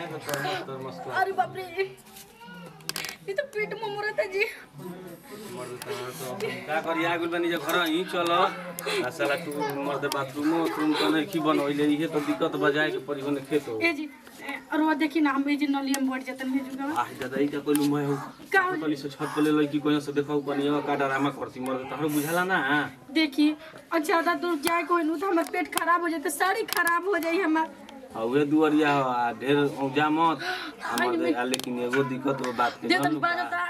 तो तरमस तरमस कर अरे बाप रे ये तो पेट में मुरत है जी मर्द तना तो का करी आ गेल बनी जे घर ही चल आ साला तू मर्द बाथरूम उथरूम तो नहीं की बनोइले इहे तो दिक्कत बजाए के परी होने खेत हो ए जी ए, और वो देखी ना हम ये जी नलियम बढ़ जतन है जुगा आह दादा ई का कोई मैं हो का हो? कली से छत पे ले लई की कोई से देखौ बनिया का डरामा करती मर्द तहरो बुझाला ना देखी और ज्यादा दूर जाए कोई नहीं तो हमारा पेट खराब हो जाए सारी खराब हो जाए हमार आ उहे दुआरिया हो आ ढेर औजा मत आ मर्द आ लेकिन एगो दिक्कत हो बात के दे जान दन लो बाजता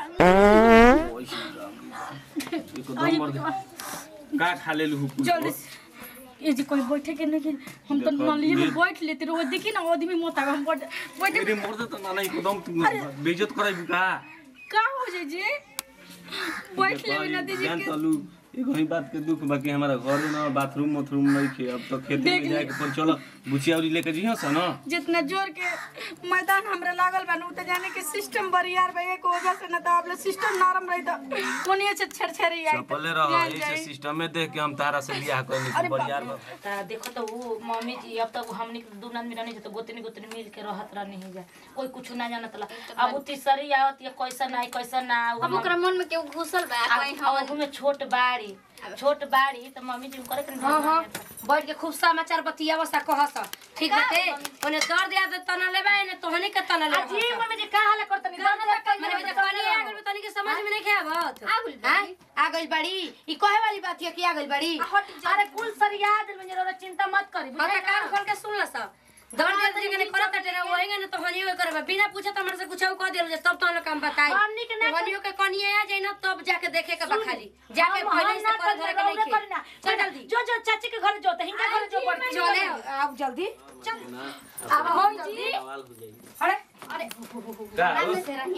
एकदम मर्द का खा लेलु हुकु जल्दी से। ये जी कोई बैठे के नहीं कि हम तो देखो, नलियम में ये- बैठ लेते रहो देखी ना आदमी मोता हम बैठ बैठे मेरे मर्द तो ना नहीं एकदम तू बेइज्जत कराई बुका का हो जाए जी बैठ ले ना दीजिए जान के- तलू एगो ही बात के दुख बाकी हमारा घर में बाथरूम उथरूम नहीं खे अब तो खेते देख में ली। जाके पर चलो बुचियाउरी लेके जइहो स न जितना जोर के मैदान हमरा लागल बा उ त जाने के सिस्टम बरियार बा एक वजह से न त अब सिस्टम नरम रही त कोनिए से छरछरी आई चपले रहो ऐसे सिस्टम में देख के हम तारा से बियाह करनी अरे बाप बरियार रे। बा ता देखो तो वो मम्मी जी अब तक हमनी के दू आदमी रहनी तो गोतनी गोतनी मिल के रहत रहनी है जा कोई कुछ ना जानत ला अब वो तीसरी आवत या कैसा ना कैसा ना अब ओकरा मन में केहू घुसल बा कोई हम अब में छोट बाड़ी छोट बाड़ी तो मम्मी जी करे के हाँ हाँ बैठ के खूब समाचार बतियाव सा कहस ठीक बाटे ओने दर्द याद तना लेबा ने तोहनी के तना लेबा जी मम्मी जी का हाल करतनी मने बजे कनी आ गइल तनी के समझ में नहीं खेवत आ गइल बाड़ी आ गइल बाड़ी ई कहे वाली बात है कि आ गइल बाड़ी अरे कुल सरिया दिल में जरा चिंता मत करी हां त कान खोल के सुन ल सा दर्द याद जे ने करत टे ना वही ने तोहनी हो करबा बिना पूछे त हमर से कुछ कह देल जे तब तो लोग काम बताई हमनी के ना- तोहनी के कनी आ जाई ना तब जाके देखे के बा खाली जाके हम- पहले हम से ना कर धरे के रौदा नहीं करी ना। खे चल जल्दी जो जो चाची के घर जो हिंगा घर जो पड़ती चले आओ जल्दी चल अब हो जल्दी सवाल हो जाई अरे अरे का हो?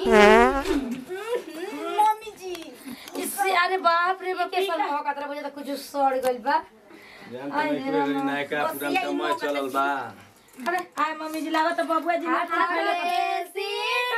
मम्मी जी इससे अरे बाप रे बाप के सन हो कतरा बजे तक कुछ सड़ गइल बा जान त नहीं करे गरी नायका पुरान कमाई चलल बा अरे आय मम्मी जी लागत त बबुआ जी ना खाइले त-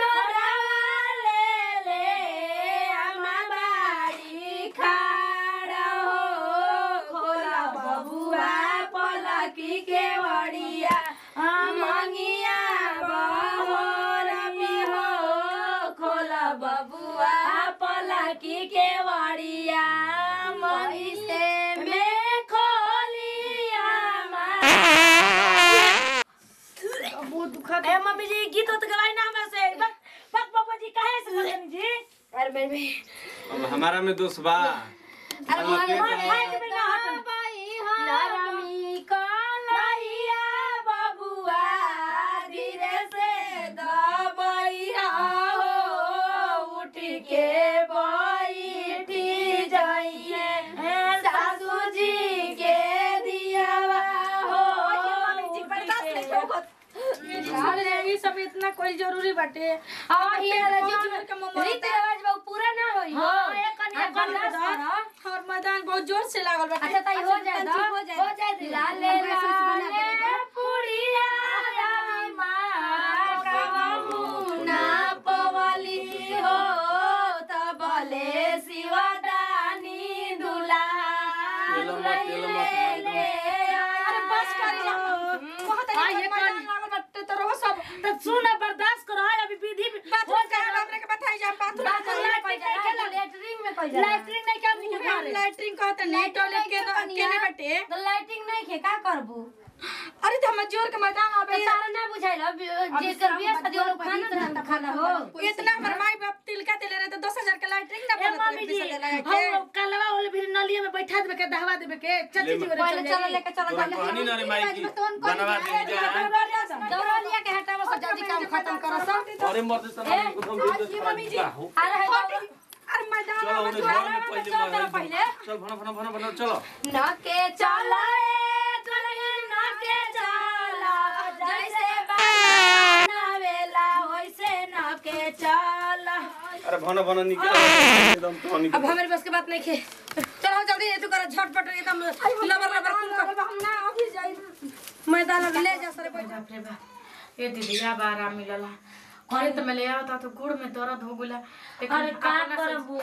बहुत दुखद ए मम्मी जी गीत तो गवाई ना हमरा से बक बक पापा जी काहे से करनी जी अरे बेबी अब हमारा में दोष बा अरे हम अकेले मार हैं। खाए के बिना हट भाई नरमी कलैया बबुआ धीरे से दबैया हो उठ के बैठी जाइए सासू जी के दियावा हो मम्मी जी बर्दाश्त नहीं होत अरे ये सब इतना कोई जरूरी बाटे आ ये जोर के मम्मा रीति रिवाज बा पूरा ना होई हो हाँ, एक कन्या आ, बर्दाश्त बर्दाश्त करो। और मैदान बहुत जोर से लागल बाटे अच्छा ताई हो जाए तंची हो जाए हो जाए लाले लाले पुड़िया रानी माँ कवमुना पवली हो तबले शिवदानी दुला तेल मत, तेल मत, ले अरे बस कर जा बहुत हाँ, है ये मैदान कौन- लागल बाटे तो रहो सब तो सुन बर्दाश्त करो अभी विधि बाथरूम का हमरा के बताई जा बाथरूम लेटरिंग में कोई जाला लैट्रिन नहीं क्या मुंह मारे लैट्रिन कहते नहीं टॉयलेट के केने बाटे तो लाइटिंग नहीं खे का करबू अरे तो हम जोर के मैदान आबे तारा ना बुझाइल जेकर बियाह शादी वाला खाना धंधा खाना हो इतना हमर माई बाप तिलका देले रहे तो 10000 के लैट्रिन ना ए पड़त मम्मी जी हम कलवा वाले भी नलिया में बैठा देबे के दहवा देबे के चाची जी पहले चलो लेके चलो तोरा कहनी ना रे माई की बनवा दे जा दौड़लिया के हटावा सब जल्दी काम खत्म करो सब अरे मर्द तना एकदम बेइज्जत कराई बा हो अरे अरे मैदान चलो में उन्हें जो घर में पहले चल मर पहले। चल भना भना भना भना चलो न के चला ए दुल्हन न के चला जैसे बनावेला वैसे न के चला अरे भना भना निकल एकदम तो अब निकल हमारे बस के बात नहीं खे चलो जल्दी ये तू कर झटपट एकदम लबर लबर कुल कर हम ना अभी जाई मैदान में ले जा सरे बैठ बाप रे बाप ए दीदी अब आराम मिलला घरे तो मैं ले आवता तो गुड़ में दर्द हो गेला अरे का करबू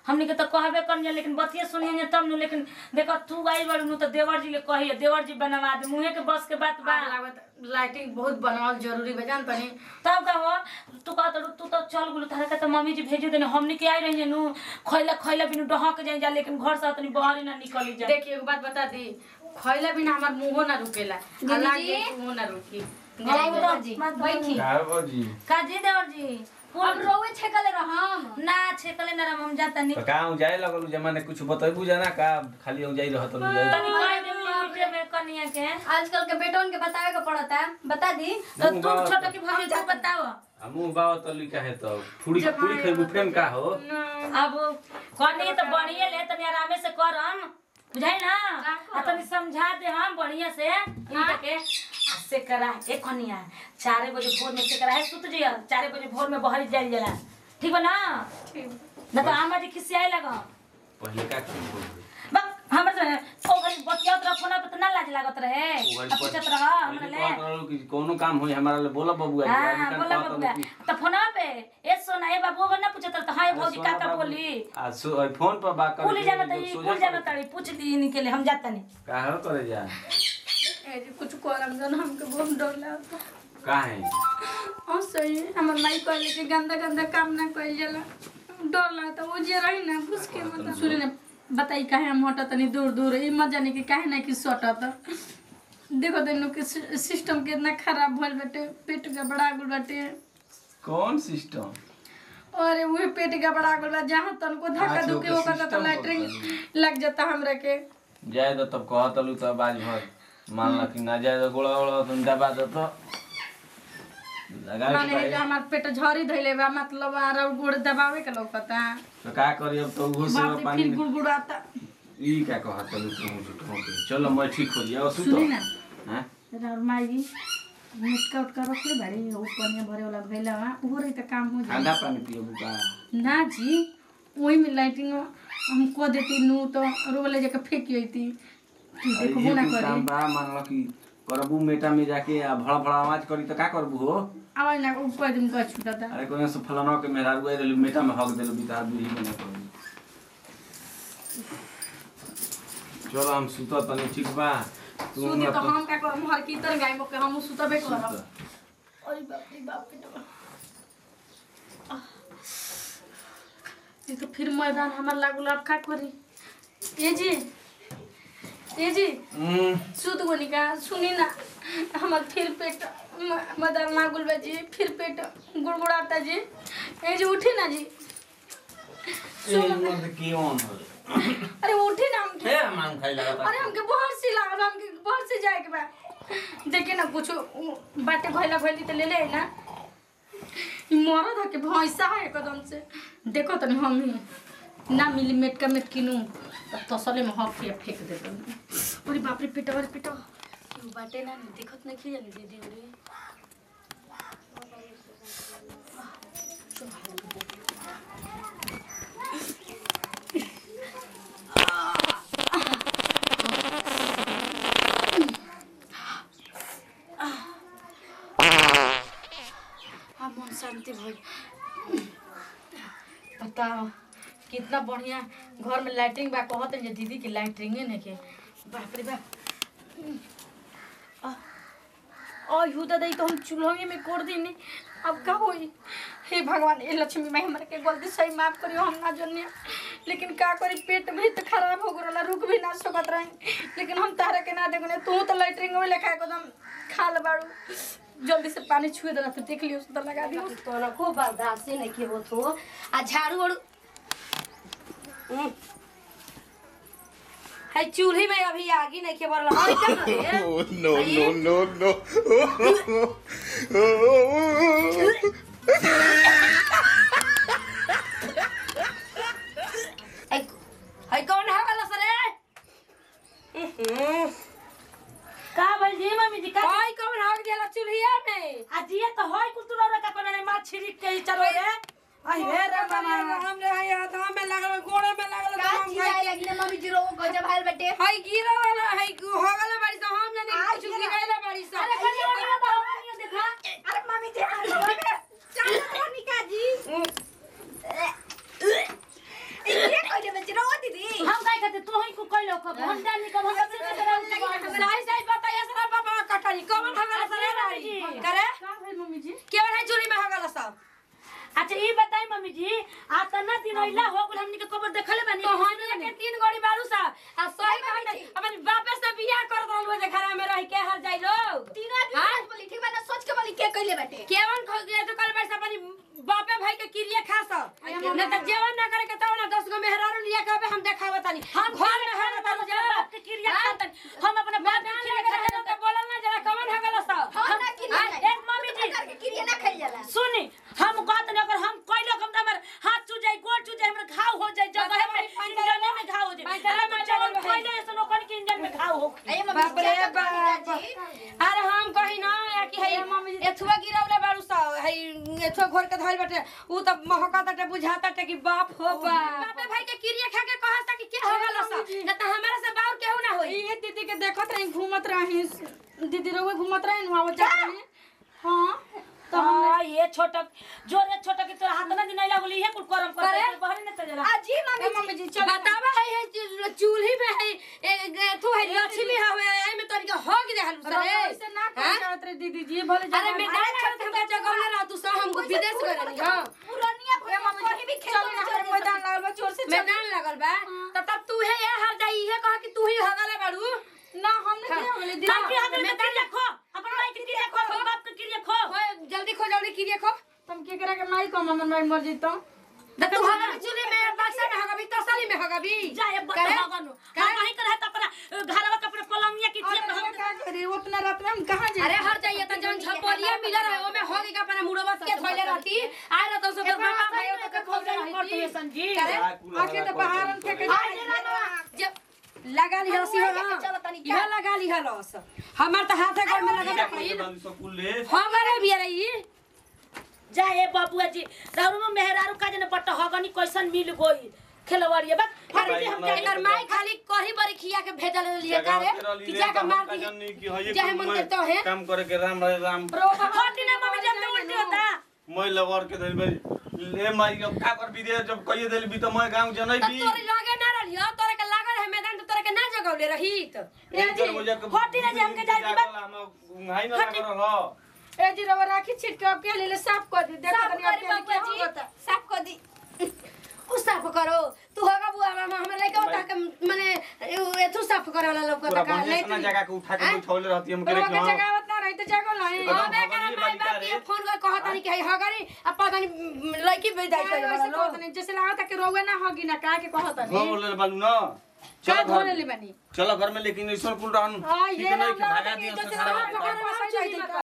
हमनी के तो कहबे कर लेकिन बतिया सुनिए तब न लेकिन देखो तू आई बड़ू नु तो देवर जी ले कहिए देवर जी बनवा दे मुहे के बस के बात बा लाइटिंग बहुत बनावल जरूरी बा जान तनी तब का हो तू कह तो तू तो चल गुलो तारे का तो मम्मी जी भेजे देने हमनी के आई रही नु खैला खैला बिनु डहक जाए जा लेकिन घर से तनी बाहर ही ना निकली जा देखिए एगो बात बता दी खैला बिना हमार मुंहो ना रुकेला दीदी अल्लाह जी। के मुंह ना रुकी देवर जी बैठी का बाबूजी का जी देवर जी अब रोवे छेकले रहम ना छेकले ना राम हम जाता नहीं तो का हूँ जाए लगल जमाने कुछ बतेबू जाना का खाली हूँ जाई रहत लू जाए तनी कह दे मीठे में कनिया के आजकल के बेटों के बतावे के पड़ता है बता दी तो तू छोटा की भाभी तू बताओ आ मुंह बाव तो लिखा है तो फुड़ी फुड़ी खइबू फेन का हो अब कनी तो बढ़िया ले तनी आरामे से करम बुझाई ना आ तनी समझा दे हम बढ़िया से इनका के आ से करा ए कनिया चारे बजे भोर में से करा है सुत जइया चारे बजे भोर में बहरी जाइल जला ठीक बा ना ना तो आमा जी खिसियाई लगा पहले का की बोल बा हमर से ओ घरी बतियात रह फोन पे तो ना लाज लागत रहे आ पूछत रह हमरा ले कि कोनो काम होई हमारा ले बोला बबुआ हाँ बोला बबुआ तो फोन पे ए सोना ए बाबू अगर ना पूछत रह तो हाय भौजी का का बोली आ सु फोन पर बात कर कुल जाना तड़ी कुल जाना तड़ी पूछ ली इनके लिए हम जाता नहीं का हो करे जा ए जी कुछ करम जन हमके बहुत डर लागता का है और सही हमर माई कहले कि गंदा गंदा काम ना कइल जाला डर लागता वो जे रही ना घुस के मतलब सुनी ना बताई काहे हम हटा तनी दूर दूर ई मत जाने कि काहे ना कि सटत देखो तेनु के सि- सिस्टम कितना खराब भइल बाटे पेट गड़बड़ा गेल बाटे कौन सिस्टम अरे उहे पेट गड़बड़ा गेल बा जहाँ तनको धक्का अच्छा, धुके ओके, होकर तो system लैट्रिन लग जाता हमरा के जाए तो तब कहत लू तब आज भर मान ला कि ना जाए तो गोड़ा गोड़ा तुम दबा दो तो लगा माने है कि हमार पेट झरी धइले बा मतलब आर गोड़ दबावे के लौकता तो का करी अब तो उहो से बाप रे पानी फिर गुड़गुड़ाता ई का कहत लू तुम झूठ हो के चलो मैं ठीक हो जाओ सुतो सुनी ना हां राउर माई मुटका उटका रखले बाड़ी ऊपर में भरे वाला भइला बा उहो रही त काम हो जाई ठंडा पानी पियो बुका ना जी वही में लाइटिंग हम को देती नू तो रोले जाके फेंकी होती कि अरे देखबो ये ना कुछ करी काम बा मान लो कि करबू मेटा में जाके आ भड़ा भड़ा आवाज करी तो का करबू हो आवाज ना ऊपर दिन का छूटता अरे कोई से फलाना के मेहरारू आई रहलू मेटा में हक देलू बिता बुढ़ी बने करू चलो हम सुतो तनी ठीक बा तू सुती तो अपन- हम का करम हर कीर्तन गाइबो के हम सुतबे करम सुत। अरे बाप रे बाप रे बाप। ये तो फिर मैदान हमार लागू अब का करी ये जी ये जी हम्म, सुत गोनी का सुनी ना हमार फिर पेट म- मैदान लागुल बा जी फिर पेट गुड़गुड़ाता जी ये जी उठी ना जी ए मत कियोन हो अरे उठी ना हम हे हम खाई लगा अरे हमके बहुत सी लागल बा, हमके बहुत से जाए के बा देखिए ना कुछ बाटे घोइला घोइली तो ले ले ना ई मरद है के भैंसा है एकदम से देखो तनी हम ही ना मिली मेट का मेट किनू तब तसले में हक के फेंक दे अरे बाप रे पेट अरे पेट क्यों बाटे ना देखत नहीं जानी दीदी उरी हाँ मन शांति भइल बताओ कितना बढ़िया घर में लाइटिंग बा कहत है जे दीदी की लाइटिंगे ने के बाप रे बाप और यू दादा तो हम चूल्हे में कोड़ दी नहीं अब का होई हे भगवान ए लक्ष्मी माई हमारे के गलती सही माफ करियो हम ना जनिया लेकिन का करी पेट भी तो खराब हो गला रुक भी ना सकत रही लेकिन हम तारा के ना देखने तू तो लाइटिंग में लेखा एकदम खा ले बाड़ू जल्दी से पानी छुए देला फिर देख लियो तो लगा दियो तोरा खूब बर्दाश्त नहीं के होत हो आ झाड़ू ओड़ू हम्म। है चूल्ही में अभी आगी नहीं के बरला और क्या करे Oh, no, no, no, no. है है कौन है वाला सरे हम्म। का भइल जी मम्मी जी का है कौन है दिया चूल्हिया में आजिए तो होय कुल तू रौरा का कोने माछ छिड़क के ही चलो रे आई हे रे मामा हम रे हां हाथ में लागल गोड़े में लागल का चिल्लाए लगी ना मम्मी जी रो गजब हाल बटे हाय गिरा वाला हाय हो गले बाड़ी से हम जाने आ, कुछ गिरा। गिराइला बाड़ी से अरे कनी वाला तो हम नहीं देखा अरे मम्मी जी आ लगे चल मोनिका जी ये मम्मी जी केवन है चूल्ही में हो गल सब अच्छा ई बताई मम्मी जी आ तना दिन अइला हो गेल हमनी के खबर देखले बानी तो हनिया के तीन गोड़ी बारू सा आ सही कहत अपन बापे से बियाह कर दल जे घर में रह के हर जाई लोग तीन आदमी बोली ठीक बा ना सोच के बोली के कइले बाटे केवन खो गया तो कल बैठ अपनी बापे भाई के किरिए खा सा न त जेवन ना करे के तो ना 10 गो मेहरारू लिया कहबे हम देखावत तानी हम घर में है तानी जा बाप के क्रिया खातन हम अपने बाप के क्रिया खातन तो बोलल ना जरा कवन हो गल सा हम ना किरिया हाँ, एक मम्मी जी। करके किरिया ना खाई जाला सुनी हम कहत नहीं अगर हम कोई लोग हम हमर हाथ चू जाए गोड़ चू जाए हमर घाव हो जाए जगह में इंजन में घाव हो जाए अरे मैं चावल पहले ऐसे लोगन के इंजन में घाव हो अये मम्मी बाप रे क्या करती बाप दादी? अरे हम कही ना या कि है मम्मी एथुआ गिरवले बारू सा है एथुआ घर के धइल बाटे उ त महका ताटे बुझाता टे कि बाप हो बाप बापे भाई के किरिया खा के कहत कि के हो गल सा न त हमारा से बाउर केहू ना होई ये दीदी के देखत रही घूमत रही दीदी रोवे घूमत रही वहां जात रही हां तो हाँ ये छोटा जोरे छोटा के तोरा हाथ ना दिन आइला बोली ये कुल करम कर करे? बहरे न चला अजी मम्मी मम्मी जी चलो बतावा है है चू- चूल्ही में है एथु है लक्ष्मी हवे ए में तोरी के हो गए हलु सरे ऐसे ना कर जात रही दीदी जी भले अरे मैं ना छोड़ हमका जगह ना रह तू सब हमको विदेश गए रही हां पुरानिया ए मम्मी जी भी खेल ना मैदान लागल बा चोर से मैदान लगल बा त तब तू है ये हर जाई है कह कि तू ही हगले बाड़ू ना हमने क्या हो गले ताकि दीदी हमें में क्रिया खो अपन माई के क्रिया खो अपन बाप के क्रिया खो ओए जल्दी खो जल्दी किरिए खो तुम के करा के माई को मन माई मर जीतो त तू हगले चूल्हे में बक्सा में हगबी तसली में हगबी जाए करे? बतवागन हम वही कर है तो अपना घरवा के अपने पलंगिया की चेप अरे क्या करी उतना रात में हम कहां जाए अरे हर जाइए त जन छपलिया मिलर है ओमे हो गई अपना मुड़वा के धोइले रहती आए रहतो सब तो पापा भाई तो के खोल रही संजी करे आके तो बाहर हम के जब लगा ली हसी हो लेके चलो तनी का। यह लगा ली हलस हमार त हाथे गोड़ में लगा के स्कूल हमारे भी रही जाए बाबूआ जी दारू में मेहरारू का जने बट्टा हगनी कैसन मिल गई खेलवाड़िए बा अरे हम एकर माई खाली कही बरी खिया के भेजल लिए करे कि जाके मार दी चाहे मंदिर तो है काम करे के राम राम राम होती ना मम्मी जब तो उल्टी होता मैं लवर के धइल भाई ले माई अब का कर विदेश जब कहिए देली भी तो मैं गांव जनै त भी तोरे लगे ना रही हो तोरे के लागल है मैदान तो तोरे के ना जगौले रही त एक दरवाजा के होती ना जे हमके जाए दी बात। हम हाई ना कर हो ए जी रवा राखी छिट के अब के ले ले साफ कर दी देखो साफ तनी अब करी के बाबूजी। लिए क्या होता साफ कर दी उ साफ करो तू होगा बुआ मामा हमरा लेके उठा के माने एथु साफ करे वाला लोग पूरा का बढ़िया से जगह के उठा के बैठौले रहती हम करे रवा कि के हां जगह उतना रही तो जगह नहीं एकदम हमें भगवान करा ये माई बालिका बाप रे। के फोन कर कहता नहीं कि है हगरी अब पता नहीं लड़की बेदाई करे वाला ऐसे लोग कहत नहीं जैसे लागत है कि रोवे ना होगी ना का के कहत नहीं हो ले बालू ना का चलो धोले घर ले बनी चलो घर में लेकिन ऐसा कुल रहन हां ठीक ये नहीं ना कि भागा लगा दिया जैसे से हाथ पकड़ सारा के